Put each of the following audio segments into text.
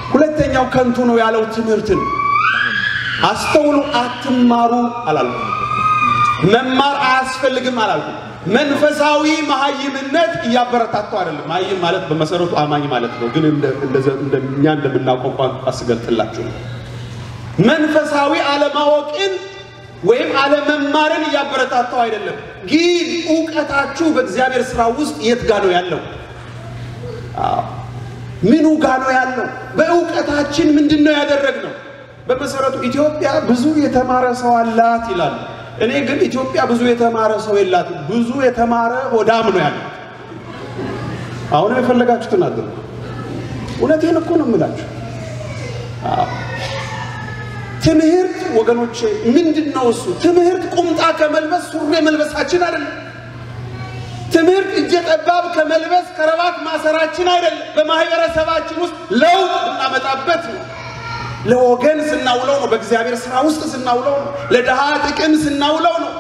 ሁለተኛው ከንቱ ነው ያለው ትምህርትን አስተውሉ፣ አትማሩ አላልኩም። መማር አያስፈልግም አላልኩም። መንፈሳዊ መሀይምነት እያበረታተው አይደለም። መሀይም ማለት በመሰረቱ አማኝ ማለት ነው። ግን እኛ እንደምናውቀው ቋንቋ ስገልጥላችሁ ነው። መንፈሳዊ አለማወቅን ወይም አለመማርን እያበረታተው አይደለም። ግን እውቀታችሁ በእግዚአብሔር ስራ ውስጥ የት ጋ ነው ያለው? ምኑ ጋ ነው ያለው? በእውቀታችን ምንድን ነው ያደረግነው? በመሰረቱ ኢትዮጵያ ብዙ የተማረ ሰው አላት ይላሉ። እኔ ግን ኢትዮጵያ ብዙ የተማረ ሰው የላትም። ብዙ የተማረ ሆዳም ነው ያለው። አሁን የፈለጋችሁትን አድርጉ። እውነቴን እኮ ነው የምላችሁ። ትምህርት ወገኖቼ ምንድን ነው እሱ? ትምህርት ቁምጣ ከመልበስ ሱሪ መልበሳችን አይደለም። ትምህርት እጀ ጠባብ ከመልበስ ከረባት ማሰራችን አይደለም። በማህበረሰባችን ውስጥ ለውጥ ልናመጣበት ነው። ለወገን ስናውለው ነው። በእግዚአብሔር ስራ ውስጥ ስናውለው ነው። ለድሃ ጥቅም ስናውለው ነው።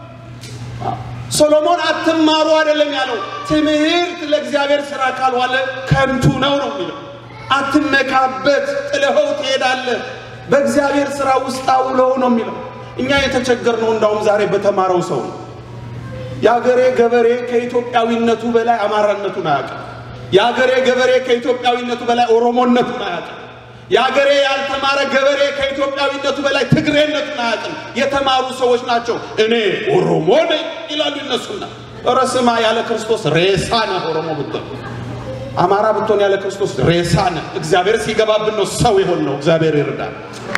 ሶሎሞን አትማሩ አይደለም ያለው። ትምህርት ለእግዚአብሔር ስራ ካልዋለ ከንቱ ነው ነው የሚለው። አትመካበት፣ ጥለኸው ትሄዳለህ። በእግዚአብሔር ስራ ውስጥ አውለው ነው የሚለው። እኛ የተቸገርነው እንዳውም ዛሬ በተማረው ሰው ነው። የአገሬ ገበሬ ከኢትዮጵያዊነቱ በላይ አማራነቱን አያውቅም። የአገሬ ገበሬ ከኢትዮጵያዊነቱ በላይ ኦሮሞነቱን አያውቅም። የአገሬ ያልተማረ ገበሬ ከኢትዮጵያዊነቱ በላይ ትግሬነቱን አያውቅም። የተማሩ ሰዎች ናቸው። እኔ ኦሮሞ ነኝ ይላሉ ይነሱና፣ ኧረ ስማ ያለ ክርስቶስ ሬሳ ነህ። ኦሮሞ ብትሆን አማራ ብትሆን ያለ ክርስቶስ ሬሳ ነህ። እግዚአብሔር ሲገባብን ነው ሰው የሆን ነው። እግዚአብሔር ይርዳል።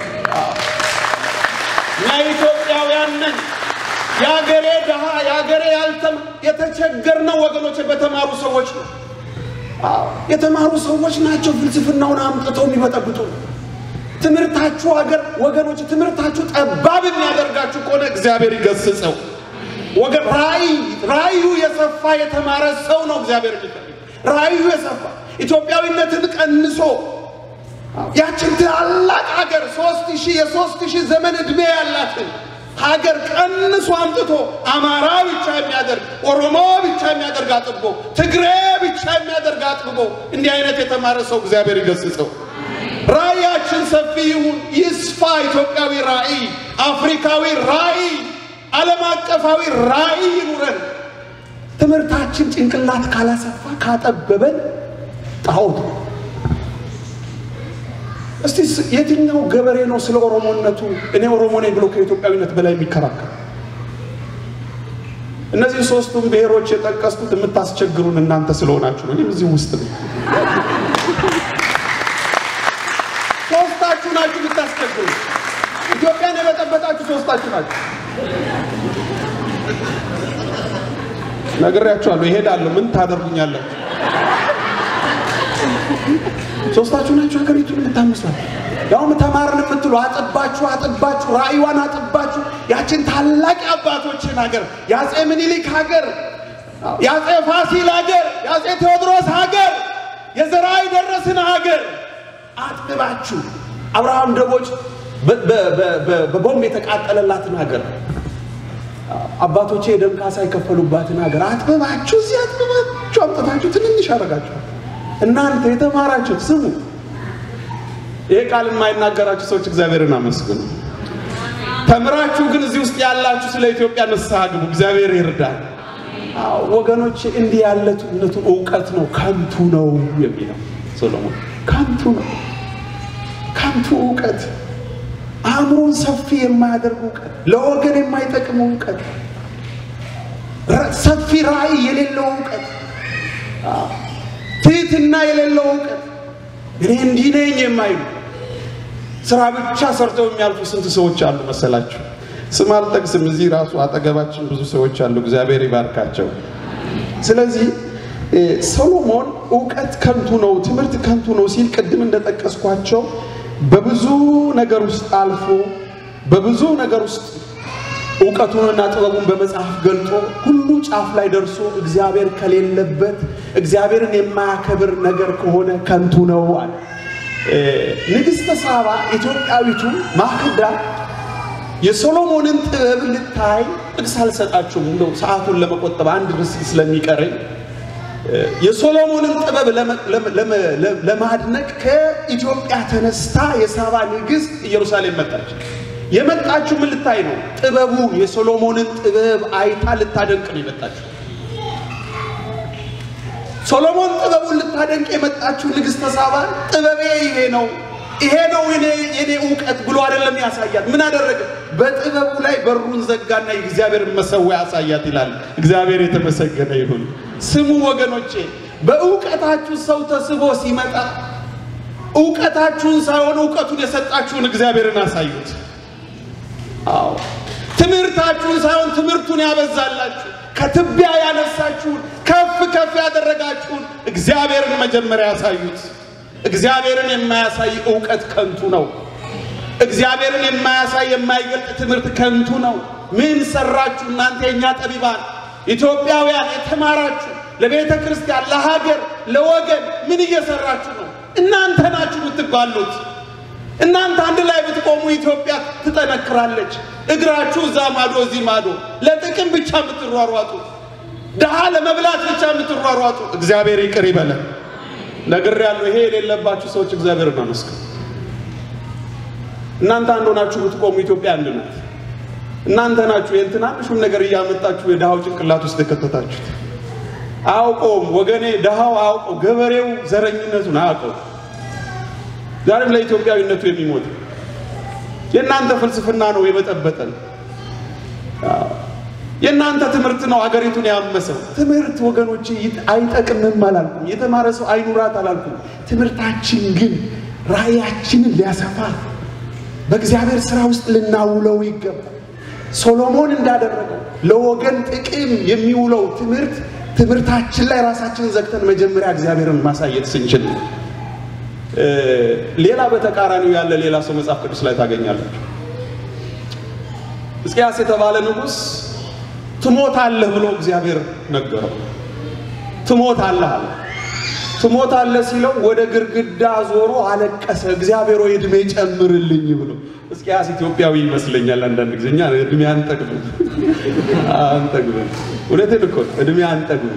እኛ ኢትዮጵያውያን ነን። የአገሬ ድሃ የአገሬ ያልተም የተቸገርነው ወገኖች በተማሩ ሰዎች ነው። የተማሩ ሰዎች ናቸው ፍልስፍናውን አምጥተው የሚበጠብጡ። ትምህርታችሁ አገር ወገኖች፣ ትምህርታችሁ ጠባብ የሚያደርጋችሁ ከሆነ እግዚአብሔር ይገስጸው። ወገን ራእይ ራእዩ የሰፋ የተማረ ሰው ነው እግዚአብሔር የሚፈልግ ራእዩ የሰፋ ኢትዮጵያዊነትን ቀንሶ ያችን ታላቅ ሀገር ሶስት ሺህ የሶስት ሺህ ዘመን ዕድሜ ያላትን ሀገር ቀንሶ አምጥቶ አማራ ብቻ የሚያደርግ ኦሮሞ ብቻ የሚያደርግ አጥብቦ ትግሬ ብቻ የሚያደርግ አጥብቦ እንዲህ አይነት የተማረ ሰው እግዚአብሔር ይገስጸው። ራእያችን ሰፊ ይሁን፣ ይስፋ። ኢትዮጵያዊ ራእይ፣ አፍሪካዊ ራእይ፣ ዓለም አቀፋዊ ራእይ ይኑረን። ትምህርታችን ጭንቅላት ካላሰፋ ካጠበበን ጣዖት እስቲ የትኛው ገበሬ ነው ስለ ኦሮሞነቱ እኔ ኦሮሞ ነኝ ብሎ ከኢትዮጵያዊነት በላይ የሚከራከር? እነዚህ ሶስቱም ብሔሮች የጠቀስኩት የምታስቸግሩን እናንተ ስለሆናችሁ ነው። እኔም እዚህ ውስጥ ነው። ሶስታችሁ ናችሁ የምታስቸግሩ። ኢትዮጵያን የበጠበጣችሁ ሶስታችሁ ናችሁ። ነግሬያችኋለሁ። ይሄዳለሁ። ምን ታደርጉኛላችሁ? ሶስታችሁ ናችሁ ሀገሪቱን የምታምሷል። ያውም ተማርን የምትሉ አጥባችሁ አጥባችሁ ራእይዋን አጥባችሁ ያችን ታላቅ አባቶችን ሀገር የአፄ ምኒልክ ሀገር፣ የአፄ ፋሲል ሀገር፣ የአፄ ቴዎድሮስ ሀገር፣ የዘርዓ የደረስን ሀገር አጥብባችሁ አብርሃም ደቦጭ በቦምብ የተቃጠለላትን ሀገር አባቶቼ የደም ካሳ የከፈሉባትን ሀገር አጥብባችሁ እዚህ አጥብባችሁ አምጥታችሁ ትንንሽ አደረጋችኋል። እናንተ የተማራችሁት ስሙ። ይሄ ቃል የማይናገራችሁ ሰዎች እግዚአብሔርን አመስግኑ። ተምራችሁ ግን እዚህ ውስጥ ያላችሁ ስለ ኢትዮጵያ ንስሐ ግቡ። እግዚአብሔር ይርዳል። ወገኖች እንዲህ ያለቱነቱ እውቀት ነው፣ ከንቱ ነው የሚለው ሶሎሞን። ከንቱ ነው፣ ከንቱ እውቀት፣ አእምሮን ሰፊ የማያደርግ እውቀት፣ ለወገን የማይጠቅም እውቀት፣ ሰፊ ራእይ የሌለው እውቀት ትህትና የሌለው እውቀት እኔ እንዲህ ነኝ የማይሉ ስራ ብቻ ሰርተው የሚያልፉ ስንት ሰዎች አሉ መሰላችሁ? ስም አልጠቅስም። እዚህ ራሱ አጠገባችን ብዙ ሰዎች አሉ። እግዚአብሔር ይባርካቸው። ስለዚህ ሰሎሞን እውቀት ከንቱ ነው፣ ትምህርት ከንቱ ነው ሲል ቅድም እንደጠቀስኳቸው በብዙ ነገር ውስጥ አልፎ በብዙ ነገር ውስጥ እውቀቱንና ጥበቡን በመጽሐፍ ገልጦ ሁሉ ጫፍ ላይ ደርሶ እግዚአብሔር ከሌለበት እግዚአብሔርን የማያከብር ነገር ከሆነ ከንቱ ነው አለ። ንግሥተ ሳባ ኢትዮጵያዊቱ ማክዳ የሶሎሞንን ጥበብ ልታይ ጥቅስ አልሰጣችሁም፣ እንደው ሰዓቱን ለመቆጠብ አንድ ርዕስ ስለሚቀረኝ የሶሎሞንን ጥበብ ለማድነቅ ከኢትዮጵያ ተነስታ የሳባ ንግሥት ኢየሩሳሌም መጣች። የመጣችው ምን ልታይ ነው? ጥበቡ የሶሎሞንን ጥበብ አይታ ልታደንቅ ነው የመጣችው። ሶሎሞን ጥበቡን ልታደንቅ የመጣችው ንግሥተ ሳባን ጥበቤ ይሄ ነው ይሄ ነው የኔ የኔ እውቀት ብሎ አይደለም ያሳያት። ምን አደረገ? በጥበቡ ላይ በሩን ዘጋና የእግዚአብሔርን መሰዊያ ያሳያት ይላል። እግዚአብሔር የተመሰገነ ይሁን። ስሙ ወገኖቼ፣ በእውቀታችሁ ሰው ተስቦ ሲመጣ እውቀታችሁን ሳይሆን እውቀቱን የሰጣችሁን እግዚአብሔርን አሳዩት። አዎ ትምህርታችሁን ሳይሆን ትምህርቱን ያበዛላችሁ ከትቢያ ያነሳችሁን ከፍ ከፍ ያደረጋችሁን እግዚአብሔርን መጀመሪያ ያሳዩት። እግዚአብሔርን የማያሳይ እውቀት ከንቱ ነው። እግዚአብሔርን የማያሳይ የማይገልጥ ትምህርት ከንቱ ነው። ምን ሰራችሁ እናንተ የእኛ ጠቢባን ኢትዮጵያውያን የተማራችሁ ለቤተ ክርስቲያን፣ ለሀገር፣ ለወገን ምን እየሰራችሁ ነው? እናንተ ናችሁ የምትባሉት። እናንተ አንድ ላይ ብትቆሙ ኢትዮጵያ ትጠነክራለች። እግራችሁ እዛ ማዶ እዚህ ማዶ ለጥቅም ብቻ የምትሯሯጡ ድሃ ለመብላት ብቻ የምትሯሯጡ እግዚአብሔር ይቅር ይበለን። ነግሬያለሁ። ይሄ የሌለባችሁ ሰዎች እግዚአብሔርን አመስግኑ። እናንተ አንድ ሆናችሁ ብትቆሙ ኢትዮጵያ አንድ ናት። እናንተ ናችሁ ይህን ትናንሹን ነገር እያመጣችሁ የድሃው ጭንቅላት ውስጥ የከተታችሁት። አያውቀውም ወገኔ፣ ድሃው አያውቀው፣ ገበሬው ዘረኝነቱን አያውቀው። ዛሬም ለኢትዮጵያዊነቱ የሚሞት የእናንተ ፍልስፍና ነው የበጠበጠን። የእናንተ ትምህርት ነው አገሪቱን ያመሰው። ትምህርት ወገኖቼ አይጠቅምም አላልኩም። የተማረ ሰው አይኑራት አላልኩም። ትምህርታችን ግን ራእያችንን ሊያሰፋ በእግዚአብሔር ስራ ውስጥ ልናውለው ይገባል። ሶሎሞን እንዳደረገው ለወገን ጥቅም የሚውለው ትምህርት ትምህርታችን ላይ ራሳችንን ዘግተን መጀመሪያ እግዚአብሔርን ማሳየት ስንችል ነው። ሌላ በተቃራኒው ያለ ሌላ ሰው መጽሐፍ ቅዱስ ላይ ታገኛላችሁ። ሕዝቅያስ የተባለ ንጉሥ ትሞታለህ ብሎ እግዚአብሔር ነገረው። ትሞታለህ አለ። ትሞታለህ ሲለው ወደ ግድግዳ ዞሮ አለቀሰ። እግዚአብሔር ወይ ዕድሜ ጨምርልኝ ብሎ። ሕዝቅያስ ኢትዮጵያዊ ይመስለኛል አንዳንድ ጊዜ። እኛ ዕድሜ አንጠግብም አንጠግብም። እውነቴን እኮ ዕድሜ አንጠግብም።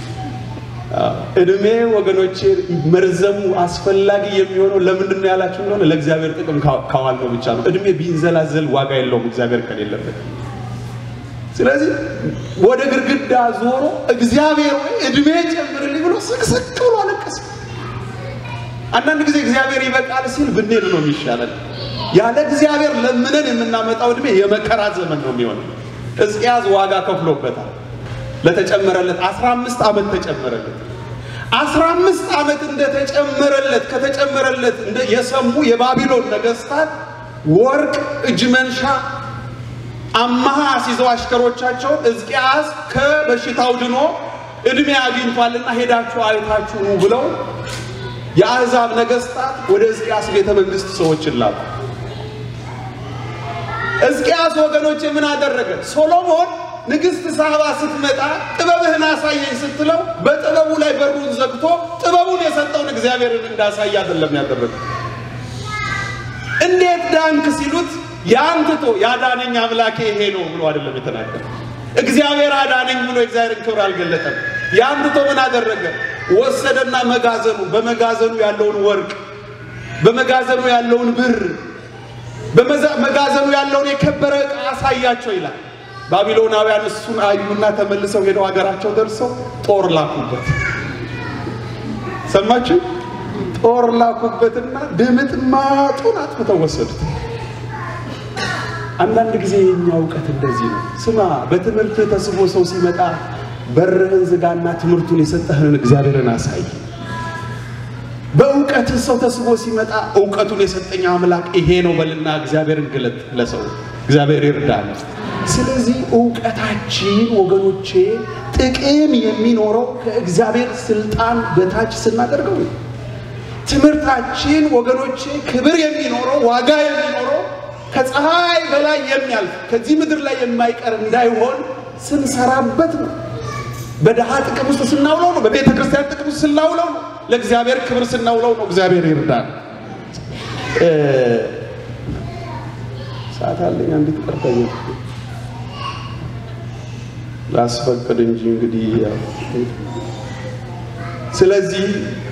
ዕድሜ ወገኖቼ መርዘሙ አስፈላጊ የሚሆነው ለምንድን ነው ያላችሁ እንደሆነ ለእግዚአብሔር ጥቅም ካዋል ነው ብቻ ነው። ዕድሜ ቢንዘላዘል ዋጋ የለውም እግዚአብሔር ከሌለበት። ስለዚህ ወደ ግድግዳ ዞሮ እግዚአብሔር ወይ ዕድሜ ጨምርልኝ ብሎ ስቅስቅ ብሎ አለቀሰ። አንዳንድ ጊዜ እግዚአብሔር ይበቃል ሲል ብንሄድ ነው የሚሻለን። ያለ እግዚአብሔር ለምነን የምናመጣው ዕድሜ የመከራ ዘመን ነው የሚሆነው። ሕዝቅያስ ዋጋ ከፍሎበታል። ለተጨመረለት አስራ አምስት ዓመት ተጨመረለት። አስራ አምስት ዓመት እንደተጨመረለት ከተጨመረለት እንደ የሰሙ የባቢሎን ነገስታት ወርቅ እጅ መንሻ አማሃ ሲዘው አሽከሮቻቸውን ሕዝቅያስ ከበሽታው ድኖ ዕድሜ አግኝቷልና ሄዳችሁ አይታችሁ ኑ ብለው የአሕዛብ ነገስታት ወደ ሕዝቅያስ ቤተ መንግስት ሰዎችን ላኩ። ሕዝቅያስ ወገኖች ምን አደረገ? ሶሎሞን ንግሥት ሳባ ስትመጣ ጥበብህን አሳየኝ ስትለው በጥበቡ ላይ በሩን ዘግቶ ጥበቡን የሰጠውን እግዚአብሔርን እንዳሳይ አይደለም ያደረገ። እንዴት ዳንክ ሲሉት ያንትቶ ያዳነኝ አምላኬ ይሄ ነው ብሎ አይደለም የተናገረ። እግዚአብሔር አዳነኝ ብሎ የእግዚአብሔርን ክብር አልገለጠም። ያንትቶ ምን አደረገ? ወሰደና መጋዘኑ በመጋዘኑ ያለውን ወርቅ በመጋዘኑ ያለውን ብር በመጋዘኑ ያለውን የከበረ ዕቃ አሳያቸው ይላል። ባቢሎናውያን እሱን አዩና ተመልሰው ሄደው ሀገራቸው ደርሰው ጦር ላኩበት። ሰማችሁ? ጦር ላኩበትና ድምጥማጡን አጥፍተው ወሰዱት። አንዳንድ ጊዜ የኛ እውቀት እንደዚህ ነው። ስማ፣ በትምህርት ተስቦ ሰው ሲመጣ በርህን ዝጋና ትምህርቱን የሰጠህን እግዚአብሔርን አሳይ። በእውቀትህ ሰው ተስቦ ሲመጣ እውቀቱን የሰጠኝ አምላክ ይሄ ነው በልና እግዚአብሔርን ግለጥ ለሰው። እግዚአብሔር ይርዳል። ስለዚህ እውቀታችን ወገኖቼ ጥቅም የሚኖረው ከእግዚአብሔር ስልጣን በታች ስናደርገው ነው። ትምህርታችን ወገኖቼ ክብር የሚኖረው ዋጋ የሚኖረው ከፀሐይ በላይ የሚያልፍ ከዚህ ምድር ላይ የማይቀር እንዳይሆን ስንሰራበት ነው። በድሃ ጥቅም ውስጥ ስናውለው ነው። በቤተ ክርስቲያን ጥቅም ውስጥ ስናውለው ነው። ለእግዚአብሔር ክብር ስናውለው ነው። እግዚአብሔር ይርዳል። ሰዓት አለኝ። አንዲት ቀርተኛ ላስፈቅድ እንጂ እንግዲህ ስለዚህ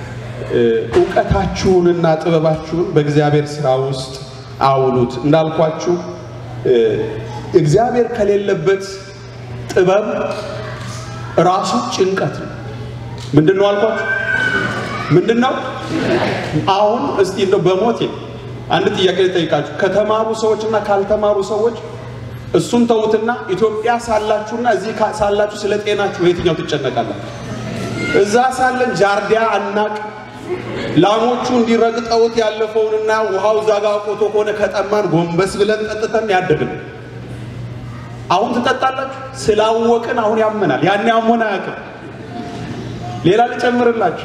እውቀታችሁንና ጥበባችሁን በእግዚአብሔር ስራ ውስጥ አውሉት። እንዳልኳችሁ እግዚአብሔር ከሌለበት ጥበብ ራሱ ጭንቀት ነው። ምንድን ነው አልኳችሁ? ምንድን ነው? አሁን እስቲ እንደው በሞቴ አንድ ጥያቄ ልጠይቃችሁ። ከተማሩ ሰዎች እና ካልተማሩ ሰዎች እሱን ተዉትና ኢትዮጵያ ሳላችሁና እዚህ ሳላችሁ ስለ ጤናችሁ የትኛው ትጨነቃላችሁ? እዛ ሳለን ጃርዲያ አናቅ ላሞቹ እንዲረግጠውት ያለፈውንና ውሃው ዛጋ ቆቶ ከሆነ ከጠማን ጎንበስ ብለን ጠጥተን ያደግን። አሁን ትጠጣላችሁ። ስላወቅን አሁን ያመናል። ያኔ አሞን አያውቅም። ሌላ ልጨምርላችሁ።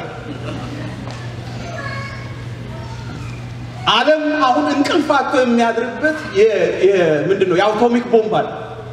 ዓለም አሁን እንቅልፍ አጥቶ የሚያድርበት ምንድን ነው? የአቶሚክ ቦምብ አለ።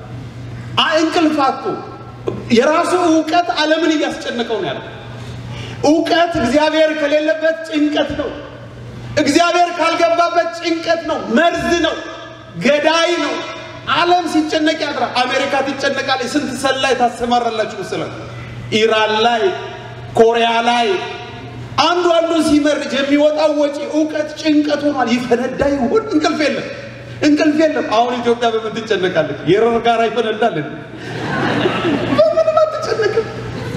እንቅልፍ አጥቶ የራሱ እውቀት ዓለምን እያስጨነቀው ነው ያለው። እውቀት እግዚአብሔር ከሌለበት ጭንቀት ነው። እግዚአብሔር ካልገባበት ጭንቀት ነው፣ መርዝ ነው፣ ገዳይ ነው። ዓለም ሲጨነቅ ያድራል። አሜሪካ ትጨነቃለች። ስንት ሰላይ ታሰማራላችሁ መሰላል? ኢራን ላይ፣ ኮሪያ ላይ አንዱ አንዱን ሲመርጅ የሚወጣው ወጪ እውቀት ጭንቀት ሆኗል። ይፈነዳ ይሆን? እንቅልፍ የለም፣ እንቅልፍ የለም። አሁን ኢትዮጵያ በምን ትጨነቃለች? የረር ጋር ይፈነዳልን? በምንም አትጨነቅም።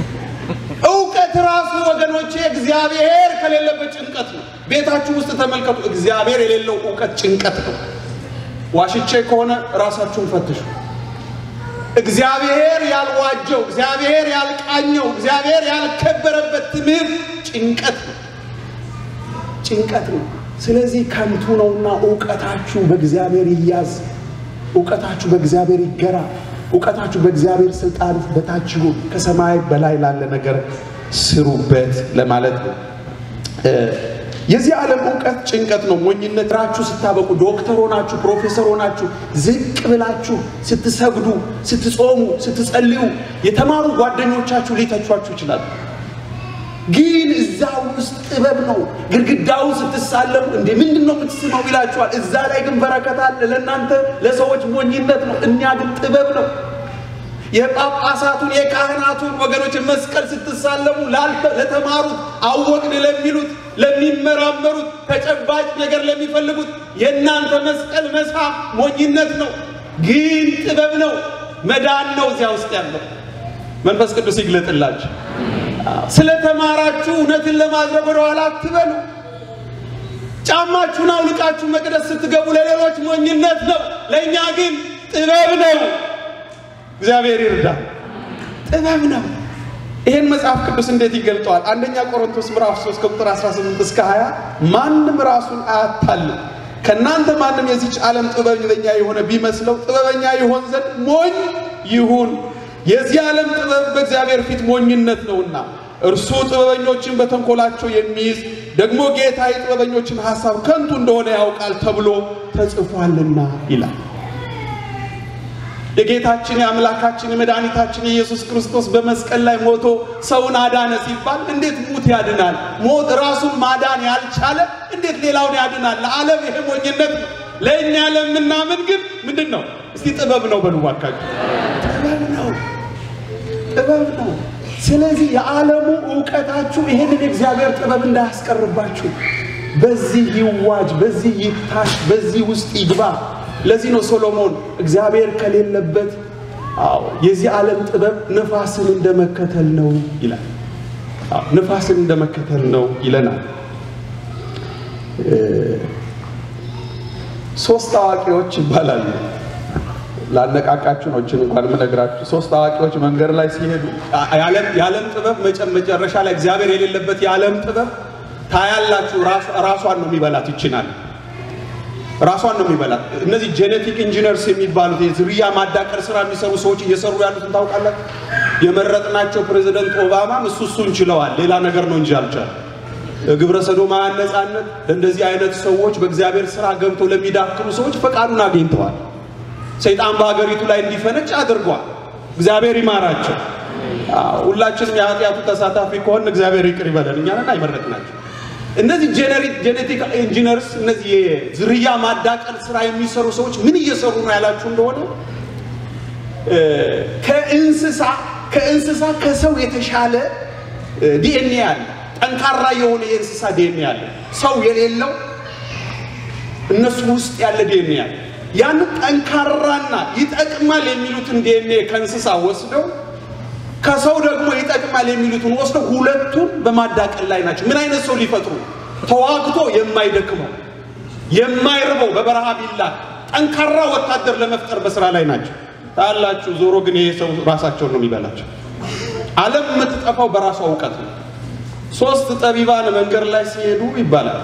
እውቀት ራሱ ወገኖቼ እግዚአብሔር ከሌለበት ጭንቀት ነው። ቤታችሁ ውስጥ ተመልከቱ። እግዚአብሔር የሌለው እውቀት ጭንቀት ነው። ዋሽቼ ከሆነ ራሳችሁን ፈትሹ። እግዚአብሔር ያልዋጀው፣ እግዚአብሔር ያልቃኘው፣ እግዚአብሔር ያልከበረበት ትምህርት ጭንቀት ነው፣ ጭንቀት ነው። ስለዚህ ከንቱ ነውና እውቀታችሁ በእግዚአብሔር ይያዝ፣ እውቀታችሁ በእግዚአብሔር ይገራ፣ እውቀታችሁ በእግዚአብሔር ስልጣን በታች ይሁን። ከሰማይ በላይ ላለ ነገር ስሩበት ለማለት ነው። የዚህ ዓለም እውቀት ጭንቀት ነው፣ ሞኝነት። ራችሁ ስታበቁ ዶክተር ሆናችሁ ፕሮፌሰር ሆናችሁ ዝቅ ብላችሁ ስትሰግዱ፣ ስትጾሙ፣ ስትጸልዩ የተማሩ ጓደኞቻችሁ ሊተቿችሁ ይችላሉ። ግን እዛ ውስጥ ጥበብ ነው። ግድግዳውን ስትሳለሙ እንዴ ምንድን ነው የምትስመው ይላችኋል። እዛ ላይ ግን በረከት አለ። ለእናንተ ለሰዎች ሞኝነት ነው፣ እኛ ግን ጥበብ ነው። የጳጳሳቱን የካህናቱን ወገኖች መስቀል ስትሳለሙ ለተማሩት አወቅን ለሚሉት ለሚመራመሩት ተጨባጭ ነገር ለሚፈልጉት የእናንተ መስቀል መሳም ሞኝነት ነው፣ ግን ጥበብ ነው፣ መዳን ነው እዚያ ውስጥ ያለው። መንፈስ ቅዱስ ይግለጥላችሁ። ስለተማራችሁ እውነትን ለማድረግ ወደ ኋላ አትበሉ። ጫማችሁን አውልቃችሁ መቅደስ ስትገቡ ለሌሎች ሞኝነት ነው፣ ለእኛ ግን ጥበብ ነው። እግዚአብሔር ይርዳ። ጥበብ ነው። ይህን መጽሐፍ ቅዱስ እንዴት ይገልጠዋል? አንደኛ ቆሮንቶስ ምዕራፍ 3 ከቁጥር 18 እስከ 20 ማንም ራሱን አያታልም። ከእናንተ ማንም የዚች ዓለም ጥበበኛ የሆነ ቢመስለው ጥበበኛ ይሆን ዘንድ ሞኝ ይሁን። የዚህ ዓለም ጥበብ በእግዚአብሔር ፊት ሞኝነት ነውና እርሱ ጥበበኞችን በተንኮላቸው የሚይዝ ደግሞ ጌታ የጥበበኞችን ሐሳብ ከንቱ እንደሆነ ያውቃል ተብሎ ተጽፏልና ይላል። የጌታችን የአምላካችን የመድኃኒታችን የኢየሱስ ክርስቶስ በመስቀል ላይ ሞቶ ሰውን አዳነ ሲባል እንዴት ሙት ያድናል? ሞት ራሱን ማዳን ያልቻለ እንዴት ሌላውን ያድናል? ለዓለም ይሄ ሞኝነት ነው። ለእኛ ለምናምን ግን ምንድን ነው? እስቲ ጥበብ ነው በሉ እባካችሁ። ጥበብ ነው፣ ጥበብ ነው። ስለዚህ የዓለሙ እውቀታችሁ ይሄንን የእግዚአብሔር ጥበብ እንዳያስቀርባችሁ፣ በዚህ ይዋጅ፣ በዚህ ይታሽ፣ በዚህ ውስጥ ይግባ። ለዚህ ነው ሶሎሞን እግዚአብሔር ከሌለበት አዎ የዚህ ዓለም ጥበብ ነፋስን እንደመከተል ነው ይላል። አዎ ነፋስን እንደመከተል ነው ይለናል። ሶስት አዋቂዎች ይባላሉ። ላነቃቃችሁ ነው እችን እንኳን የምነግራችሁ። ሶስት አዋቂዎች መንገድ ላይ ሲሄዱ የዓለም ጥበብ መጨረሻ ላይ እግዚአብሔር የሌለበት የዓለም ጥበብ ታያላችሁ። ራሷን ነው የሚበላት ይችናል ራሷን ነው የሚበላት። እነዚህ ጄኔቲክ ኢንጂነርስ የሚባሉት የዝርያ ማዳቀር ስራ የሚሰሩ ሰዎች እየሰሩ ያሉትን ታውቃላችሁ። የመረጥናቸው ፕሬዚደንት ኦባማም እሱ እሱን ችለዋል። ሌላ ነገር ነው እንጂ አልቻለም። ግብረ ሰዶማውያን ነፃነት ለእንደዚህ አይነት ሰዎች በእግዚአብሔር ስራ ገብተው ለሚዳክሩ ሰዎች ፈቃዱን አግኝተዋል። ሰይጣን በሀገሪቱ ላይ እንዲፈነጭ አድርጓል። እግዚአብሔር ይማራቸው። ሁላችንም የኃጢአቱ ተሳታፊ ከሆን እግዚአብሔር ይቅር ይበለን። እኛንን አይመረጥናቸው እነዚህ ጄኔቲክ ኢንጂነርስ እነዚህ የዝርያ ማዳቀል ስራ የሚሰሩ ሰዎች ምን እየሰሩ ነው ያላችሁ እንደሆነ ከእንስሳ ከእንስሳ ከሰው የተሻለ ዲኤንኤ አለ። ጠንካራ የሆነ የእንስሳ ዲኤንኤ አለ። ሰው የሌለው እነሱ ውስጥ ያለ ዲኤንኤ አለ። ያንን ጠንካራና ይጠቅማል የሚሉትን ዲኤንኤ ከእንስሳ ወስደው ከሰው ደግሞ ይጠቅማል የሚሉትን ወስደው ሁለቱን በማዳቀል ላይ ናቸው። ምን አይነት ሰው ሊፈጥሩ? ተዋግቶ የማይደክመው የማይርበው በበረሃ ቢላ ጠንካራ ወታደር ለመፍጠር በስራ ላይ ናቸው። ታላችሁ ዞሮ ግን ይሄ ሰው ራሳቸውን ነው የሚበላቸው። ዓለም የምትጠፋው በራሷ እውቀት ነው። ሶስት ጠቢባን መንገድ ላይ ሲሄዱ ይባላል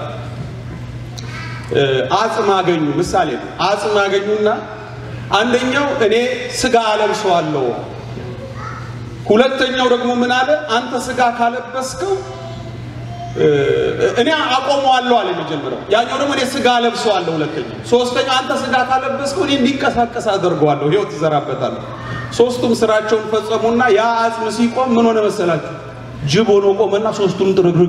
አጽም አገኙ። ምሳሌ ነው። አጽም አገኙና አንደኛው እኔ ስጋ አለብሰዋለሁ፣ ሁለተኛው ደግሞ ምን አለ አንተ ስጋ ካለበስከው እኔ አቆመዋለሁ አለ የመጀመሪያው። ያኛው ደግሞ እኔ ስጋ አለብሰዋለሁ ሁለተኛው። ሶስተኛው አንተ ስጋ ካለበስከው እኔ እንዲንቀሳቀስ አደርገዋለሁ፣ ህይወት ትዘራበታለሁ። ሶስቱም ስራቸውን ፈጸሙና ያ አጽም ሲቆም ምን ሆነ መሰላችሁ? ጅብ ሆኖ ቆመና ሶስቱም ጥርግርግ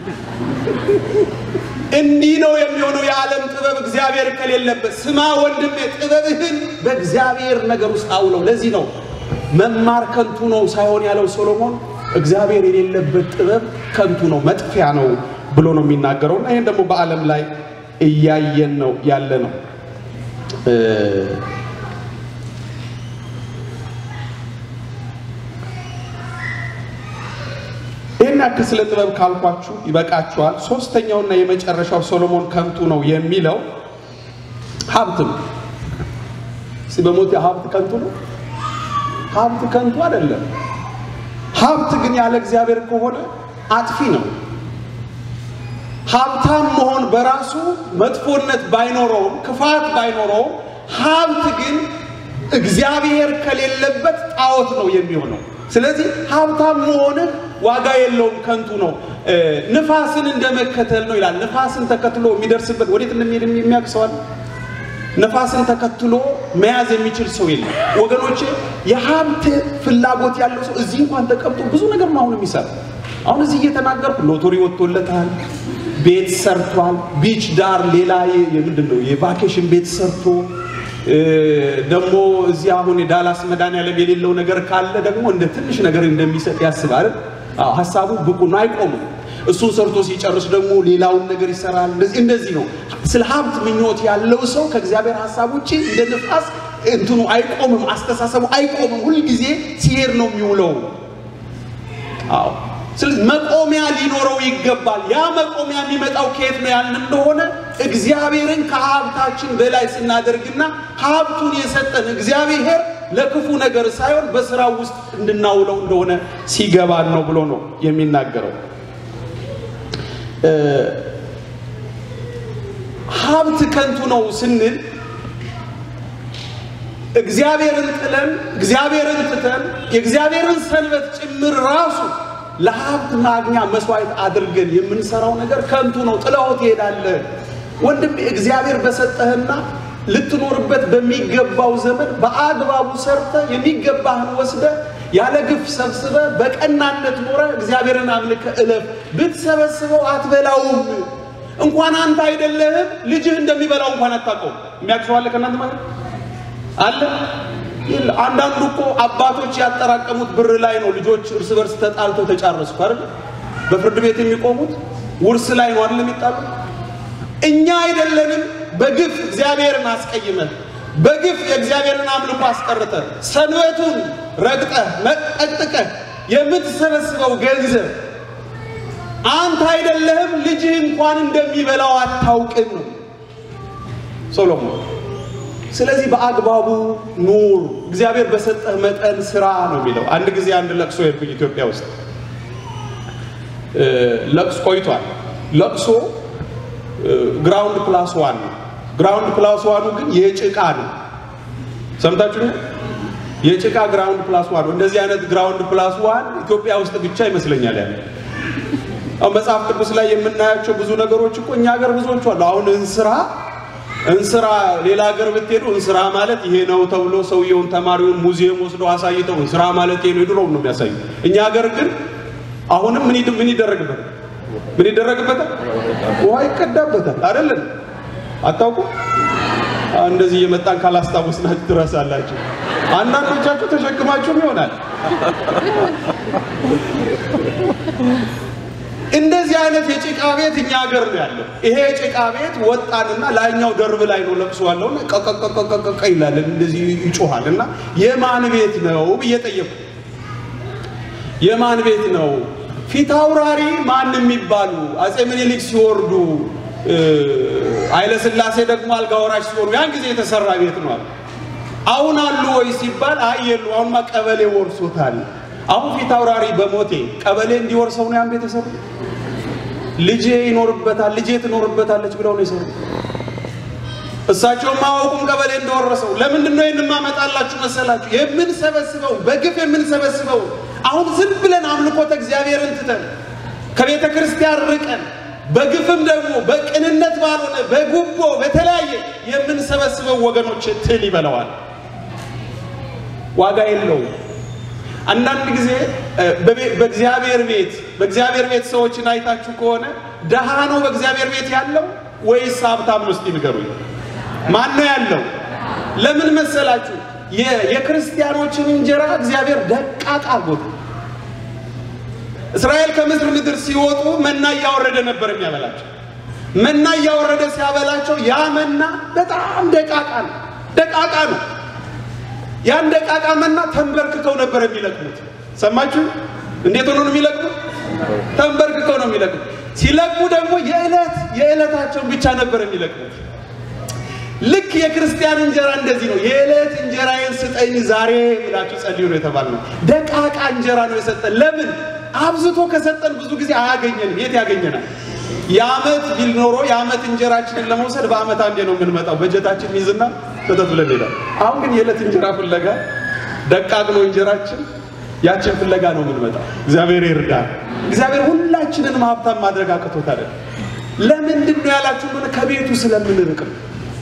እንዲህ ነው የሚሆነው የዓለም ጥበብ እግዚአብሔር ከሌለበት። ስማ ወንድሜ፣ ጥበብህን በእግዚአብሔር ነገር ውስጥ አውለው። ለዚህ ነው መማር ከንቱ ነው ሳይሆን ያለው ሶሎሞን እግዚአብሔር የሌለበት ጥበብ ከንቱ ነው፣ መጥፊያ ነው ብሎ ነው የሚናገረው። እና ይህን ደግሞ በዓለም ላይ እያየን ነው ያለ ነው። ይህን ያክል ስለ ጥበብ ካልኳችሁ ይበቃችኋል። ሶስተኛውና የመጨረሻው ሶሎሞን ከንቱ ነው የሚለው ሀብት ነው። እስኪ በሞት ሀብት ከንቱ ነው? ሀብት ከንቱ አይደለም። ሀብት ግን ያለ እግዚአብሔር ከሆነ አጥፊ ነው። ሀብታም መሆን በራሱ መጥፎነት ባይኖረውም ክፋት ባይኖረውም ሀብት ግን እግዚአብሔር ከሌለበት ጣዖት ነው የሚሆነው። ስለዚህ ሀብታም መሆንህ ዋጋ የለውም፣ ከንቱ ነው። ንፋስን እንደመከተል ነው ይላል። ንፋስን ተከትሎ የሚደርስበት ወዴት እንደሚሄድ የሚያውቅ ሰው አለ? ነፋስን ተከትሎ መያዝ የሚችል ሰው የለም ወገኖቼ። የሀብት ፍላጎት ያለው ሰው እዚህ እንኳን ተቀምጦ ብዙ ነገር ነው አሁን የሚሰራ። አሁን እዚህ እየተናገርኩ ሎተሪ ወጥቶለታል፣ ቤት ሰርቷል፣ ቢች ዳር ሌላ ምንድን ነው የቫኬሽን ቤት ሰርቶ ደግሞ እዚህ አሁን የዳላስ መድኃኒዓለም የሌለው ነገር ካለ ደግሞ እንደ ትንሽ ነገር እንደሚሰጥ ያስባል። ሀሳቡ ብቁ ነው፣ አይቆምም። እሱን ሰርቶ ሲጨርስ ደግሞ ሌላውን ነገር ይሰራል። እንደዚህ እንደዚህ ነው። ስለ ሀብት ምኞት ያለው ሰው ከእግዚአብሔር ሀሳብ ውጭ እንደ ንፋስ እንትኑ አይቆምም፣ አስተሳሰቡ አይቆምም። ሁልጊዜ ሲሄድ ነው የሚውለው። አዎ። ስለዚህ መቆሚያ ሊኖረው ይገባል። ያ መቆሚያ የሚመጣው ከየት ነው ያልን እንደሆነ እግዚአብሔርን ከሀብታችን በላይ ስናደርግና ሀብቱን የሰጠን እግዚአብሔር ለክፉ ነገር ሳይሆን በስራው ውስጥ እንድናውለው እንደሆነ ሲገባን ነው ብሎ ነው የሚናገረው። ሀብት ከንቱ ነው ስንል እግዚአብሔርን ጥለን እግዚአብሔርን ትተን የእግዚአብሔርን ሰንበት ጭምር ራሱ ለሀብት ማግኛ መስዋዕት አድርገን የምንሰራው ነገር ከንቱ ነው። ጥለኸው ትሄዳለህ። ወንድም እግዚአብሔር በሰጠህና ልትኖርበት በሚገባው ዘመን በአግባቡ ሰርተ የሚገባህን ወስደ ያለ ግፍ ሰብስበ በቀናነት ኖረ እግዚአብሔርን አምልከ እለፍ። ብትሰበስበው አትበላውም። እንኳን አንተ አይደለህም ልጅህ እንደሚበላው እንኳን አታውቀውም። የሚያውቅ ሰው አለ ከእናንተ ማለት አለ? አንዳንዱ እኮ አባቶች ያጠራቀሙት ብር ላይ ነው ልጆች እርስ በርስ ተጣልተው ተጫረሱ አይደል? በፍርድ ቤት የሚቆሙት ውርስ ላይ ነው አይደል የሚጣሉት? እኛ አይደለንም በግፍ እግዚአብሔርን አስቀይመን በግፍ የእግዚአብሔርን አምልኮ አስቀርተ ሰንበቱን ረግጠህ መጠቅጥቀህ የምትሰበስበው ገንዘብ አንተ አይደለህም ልጅህ እንኳን እንደሚበላው አታውቅም ነው ሶሎሞን። ስለዚህ በአግባቡ ኑር፣ እግዚአብሔር በሰጠህ መጠን ስራ ነው የሚለው። አንድ ጊዜ አንድ ለቅሶ የሄድኩኝ ኢትዮጵያ ውስጥ ለቅሶ ቆይቷል። ለቅሶ ግራውንድ ፕላስ ዋን ነው። ግራውንድ ፕላስ ዋኑ ግን የጭቃ ነው። ሰምታችሁ የጭቃ ግራውንድ ፕላስ ዋን ነው። እንደዚህ አይነት ግራውንድ ፕላስ ዋን ኢትዮጵያ ውስጥ ብቻ ይመስለኛል ያለ። አሁን መጽሐፍ ቅዱስ ላይ የምናያቸው ብዙ ነገሮች እኮ እኛ ሀገር ብዙዎቹ አሉ። አሁን እንስራ እንስራ ሌላ ሀገር ብትሄዱ እንስራ ማለት ይሄ ነው ተብሎ ሰውየውን ተማሪውን ሙዚየም ወስደው አሳይተው እንስራ ማለት ይሄ ነው የድሮውን ነው የሚያሳዩ። እኛ ሀገር ግን አሁንም ምን ምን ይደረግበታል? ምን ይደረግበታል? ውሃ ይቀዳበታል አይደለም? አታውቁ? እንደዚህ እየመጣን ካላስታወስናችሁ ትረሳላችሁ። አንዳንዶቻችሁ ተሸክማችሁም ይሆናል። እንደ እንደዚህ አይነት የጭቃ ቤት እኛ ሀገር ነው ያለው። ይሄ የጭቃ ቤት ወጣንና ላይኛው ደርብ ላይ ነው ለቅሶ ያለውና ቀቀቀቀቀ ይላል፣ እንደዚህ ይጮሃል። እና የማን ቤት ነው ብዬ ጠየቁ። የማን ቤት ነው? ፊት አውራሪ ማን የሚባሉ አጼ ምኒልክ ሲወርዱ ኃይለ ሥላሴ ደግሞ አልጋ ወራሽ ሲሆኑ ያን ጊዜ የተሰራ ቤት ነው አሉ። አሁን አሉ ወይ ሲባል አይ የሉ፣ አሁንማ ቀበሌ ወርሶታል። አሁን ፊት አውራሪ በሞቴ ቀበሌ እንዲወርሰው ነው ያን ቤት የሰሩ። ልጄ ይኖርበታል፣ ልጄ ትኖርበታለች ብለው ነው የሰሩ። እሳቸውም አያውቁም ቀበሌ እንደወረሰው። ለምንድን ነው ይህን ማመጣላችሁ መሰላችሁ? የምንሰበስበው በግፍ የምንሰበስበው አሁን ዝም ብለን አምልኮተ እግዚአብሔርን ትተን ከቤተ ክርስቲያን ርቀን በግፍም ደግሞ በቅንነት ባልሆነ በጉቦ በተለያየ የምንሰበስበው ወገኖች ትል ይበለዋል፣ ዋጋ የለውም። አንዳንድ ጊዜ በእግዚአብሔር ቤት በእግዚአብሔር ቤት ሰዎችን አይታችሁ ከሆነ ደሃ ነው በእግዚአብሔር ቤት ያለው ወይስ ሀብታም ነው? እስቲ ንገሩኝ። ማን ነው ያለው? ለምን መሰላችሁ? የክርስቲያኖችን እንጀራ እግዚአብሔር ደቃቅ አድርጎት እስራኤል ከምድር ምድር ሲወጡ መና እያወረደ ነበር የሚያበላቸው። መና እያወረደ ሲያበላቸው ያ መና በጣም ደቃቃ ነው፣ ደቃቃ ነው። ያን ደቃቃ መና ተንበርክከው ነበር የሚለቅሙት። ሰማችሁ? እንዴት ሆኖ ነው የሚለቅሙት? ተንበርክከው ነው የሚለቅሙት። ሲለቅሙ ደግሞ የዕለት የዕለታቸውን ብቻ ነበር የሚለቅሙት። ልክ የክርስቲያን እንጀራ እንደዚህ ነው። የዕለት እንጀራዬን ስጠኝ ዛሬ ብላችሁ ጸልዩ ነው የተባልነው። ደቃቃ እንጀራ ነው የሰጠን። ለምን? አብዝቶ ከሰጠን ብዙ ጊዜ አያገኘንም። የት ያገኘናል? የዓመት ቢል ኖሮ የዓመት እንጀራችንን ለመውሰድ በዓመት አንዴ ነው የምንመጣው። በጀታችን ይዝና ተተት ብለን ሄዳል። አሁን ግን የዕለት እንጀራ ፍለጋ ደቃቅ ነው እንጀራችን፣ ያችን ፍለጋ ነው የምንመጣው። እግዚአብሔር ይርዳል። እግዚአብሔር ሁላችንንም ሀብታም ማድረግ አቅቶት አይደለም። ለምንድን ነው ያላችሁ እንደሆነ ከቤቱ ስለምንርቅ ነው።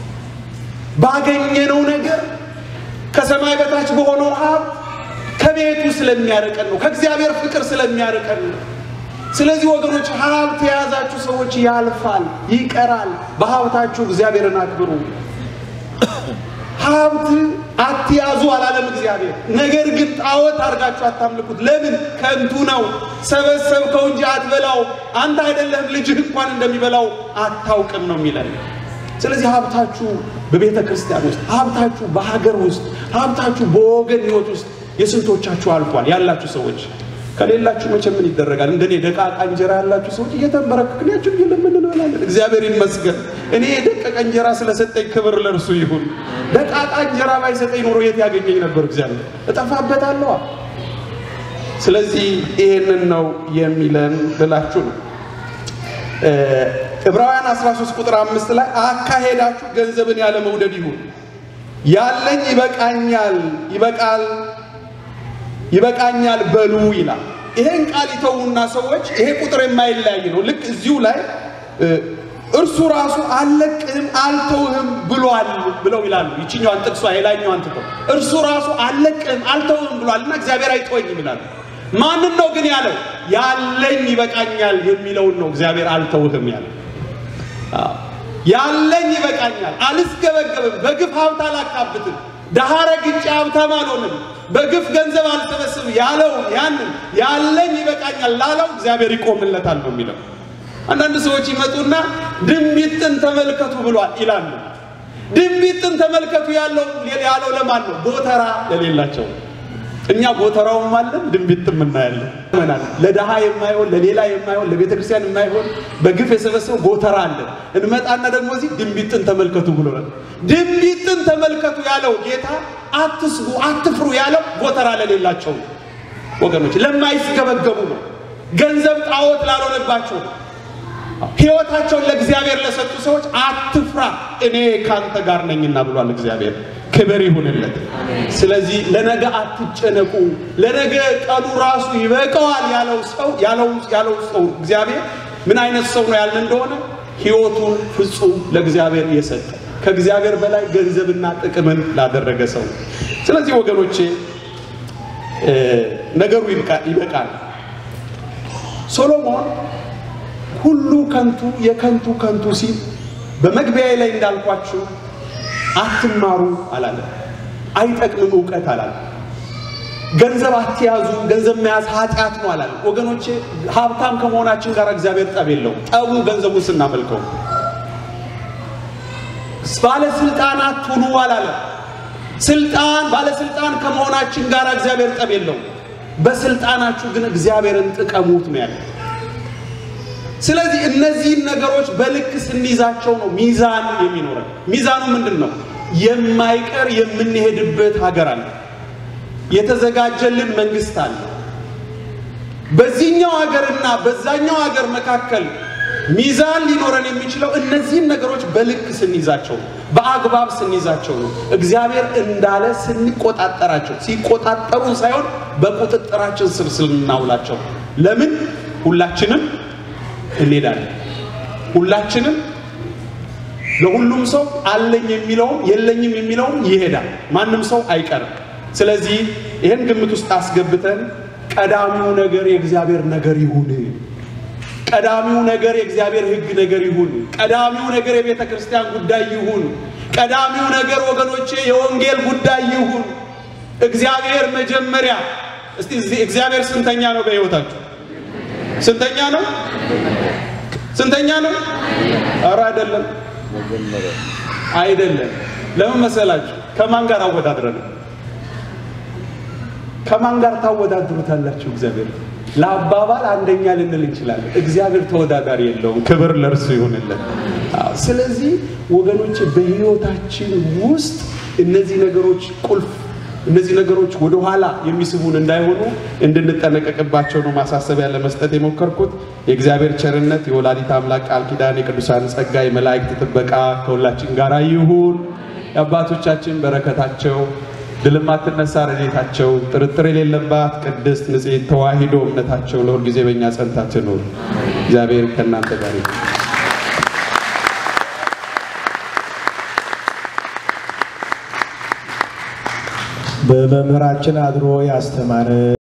ባገኘነው ነገር ከሰማይ በታች በሆነው ሀብት ከቤቱ ስለሚያርቀን ነው። ከእግዚአብሔር ፍቅር ስለሚያርቀን ነው። ስለዚህ ወገኖች ሀብት የያዛችሁ ሰዎች ያልፋል፣ ይቀራል። በሀብታችሁ እግዚአብሔርን አክብሩ። ሀብት አትያዙ አላለም እግዚአብሔር። ነገር ግን ጣዖት አድርጋችሁ አታምልኩት። ለምን? ከንቱ ነው። ሰበሰብከው እንጂ አትበላው። አንተ አይደለህም ልጅህ እንኳን እንደሚበላው አታውቅም ነው የሚለን። ስለዚህ ሀብታችሁ በቤተ ክርስቲያን ውስጥ፣ ሀብታችሁ በሀገር ውስጥ፣ ሀብታችሁ በወገን ህይወት ውስጥ የስንቶቻችሁ አልፏል? ያላችሁ ሰዎች ከሌላችሁ መቼ ምን ይደረጋል? እንደኔ ደቃቃ እንጀራ ያላችሁ ሰዎች እየተንበረከክን ያችን እየለምን እንበላለን። እግዚአብሔር ይመስገን። እኔ የደቀቀ እንጀራ ስለሰጠኝ ክብር ለእርሱ ይሁን። ደቃቃ እንጀራ ባይሰጠኝ ኖሮ የት ያገኘኝ ነበር? እግዚአብሔር እጠፋበታለሁ። ስለዚህ ይሄንን ነው የሚለን ልላችሁ ነው። ዕብራውያን 13 ቁጥር አምስት ላይ አካሄዳችሁ ገንዘብን ያለ መውደድ ይሁን፣ ያለኝ ይበቃኛል ይበቃል ይበቃኛል በሉ ይላል። ይሄን ቃል ይተዉና ሰዎች ይሄ ቁጥር የማይለያይ ነው። ልክ እዚሁ ላይ እርሱ ራሱ አልለቅህም አልተውህም ብሏል ብለው ይላሉ። ይችኛዋን ጥቅሷ የላኛዋን ትተው እርሱ ራሱ አልለቅህም አልተውህም ብሏልና እግዚአብሔር አይተወኝም ይላሉ። ማንን ነው ግን ያለው? ያለኝ ይበቃኛል የሚለውን ነው እግዚአብሔር አልተውህም ያለው። ያለኝ ይበቃኛል፣ አልስገበገብም፣ በግፍ ሀብት አላካብትም፣ ደሃ ረግጬ ሀብታም አልሆንም፣ በግፍ ገንዘብ አልሰበስብም ያለው ያንን ያለኝ ይበቃኛል ላለው እግዚአብሔር ይቆምለታል ነው የሚለው። አንዳንድ ሰዎች ይመጡና ድንቢጥን ተመልከቱ ብሏል ይላሉ። ድንቢጥን ተመልከቱ ያለው ያለው ለማን ነው? ጎተራ ለሌላቸው እኛ ጎተራውም አለን ድንቢጥም እናያለን። ለድሃ የማይሆን ለሌላ የማይሆን ለቤተ ክርስቲያን የማይሆን በግፍ የሰበሰበው ጎተራ አለን። እንመጣና ደግሞ እዚህ ድንቢጥን ተመልከቱ ብሎናል። ድንቢጥን ተመልከቱ ያለው ጌታ አትስጉ፣ አትፍሩ ያለው ጎተራ ለሌላቸው ወገኖች፣ ለማይስገበገቡ ነው። ገንዘብ ጣዖት ላልሆነባቸው ነው። ሕይወታቸውን ለእግዚአብሔር ለሰጡ ሰዎች አትፍራ፣ እኔ ካንተ ጋር ነኝና ብሏል እግዚአብሔር። ክብር ይሁንለት። ስለዚህ ለነገ አትጨነቁ፣ ለነገ ቀኑ ራሱ ይበቃዋል ያለው ሰው ያለው ያለው ሰው እግዚአብሔር ምን አይነት ሰው ነው ያልን እንደሆነ ሕይወቱን ፍጹም ለእግዚአብሔር የሰጠ ከእግዚአብሔር በላይ ገንዘብና ጥቅምን ላደረገ ሰው። ስለዚህ ወገኖቼ ነገሩ ይበቃል። ሶሎሞን ሁሉ ከንቱ የከንቱ ከንቱ ሲል በመግቢያ ላይ እንዳልኳችሁ አትማሩ አላለም። አይጠቅምም እውቀት አላለም። ገንዘብ አትያዙ፣ ገንዘብ መያዝ ኃጢአት ነው አላለም። ወገኖቼ ሀብታም ከመሆናችን ጋር እግዚአብሔር ጠብ የለውም። ጠቡ ገንዘቡን ስናመልከው። ባለስልጣናት ሁኑ አላለም። ስልጣን ባለስልጣን ከመሆናችን ጋር እግዚአብሔር ጠብ የለውም። በስልጣናችሁ ግን እግዚአብሔርን ጥቀሙት ነው ያለ። ስለዚህ እነዚህን ነገሮች በልክ ስንይዛቸው ነው ሚዛን የሚኖረን። ሚዛኑ ምንድን ነው? የማይቀር የምንሄድበት ሀገር አለ። የተዘጋጀልን መንግስት አለ። በዚህኛው ሀገርና በዛኛው ሀገር መካከል ሚዛን ሊኖረን የሚችለው እነዚህን ነገሮች በልክ ስንይዛቸው በአግባብ ስንይዛቸው ነው። እግዚአብሔር እንዳለ ስንቆጣጠራቸው፣ ሲቆጣጠሩን ሳይሆን በቁጥጥራችን ስር ስናውላቸው። ለምን ሁላችንም እንሄዳለን። ሁላችንም ለሁሉም ሰው አለኝ የሚለውም የለኝም የሚለውም ይሄዳል። ማንም ሰው አይቀርም። ስለዚህ ይህን ግምት ውስጥ አስገብተን ቀዳሚው ነገር የእግዚአብሔር ነገር ይሁን። ቀዳሚው ነገር የእግዚአብሔር ሕግ ነገር ይሁን። ቀዳሚው ነገር የቤተ ክርስቲያን ጉዳይ ይሁን። ቀዳሚው ነገር ወገኖቼ የወንጌል ጉዳይ ይሁን። እግዚአብሔር መጀመሪያ። እስቲ እግዚአብሔር ስንተኛ ነው በሕይወታችሁ? ስንተኛ ነው? ስንተኛ ነው? ኧረ አይደለም፣ አይደለም። ለምን መሰላችሁ? ከማን ጋር አወዳድረን ከማን ጋር ታወዳድሩታላችሁ? እግዚአብሔር ለአባባል አንደኛ ልንል እንችላለን። እግዚአብሔር ተወዳዳሪ የለውም። ክብር ለእርሱ ይሁንለት። ስለዚህ ወገኖች በህይወታችን ውስጥ እነዚህ ነገሮች ቁልፍ እነዚህ ነገሮች ወደ ኋላ የሚስቡን እንዳይሆኑ እንድንጠነቀቅባቸው ነው ማሳሰቢያ ለመስጠት የሞከርኩት። የእግዚአብሔር ቸርነት፣ የወላዲት አምላክ ቃል ኪዳን፣ የቅዱሳን ጸጋ፣ የመላእክት ጥበቃ ከሁላችን ጋር ይሁን። የአባቶቻችን በረከታቸው ድል የማትነሳ ረድኤታቸው ጥርጥር የሌለባት ቅድስት ንጽሕት ተዋሂዶ እምነታቸው ለሁል ጊዜ በእኛ ጸንታ ትኑር። እግዚአብሔር ከእናንተ ጋር ይሁን። በመምህራችን አድሮ ያስተማረ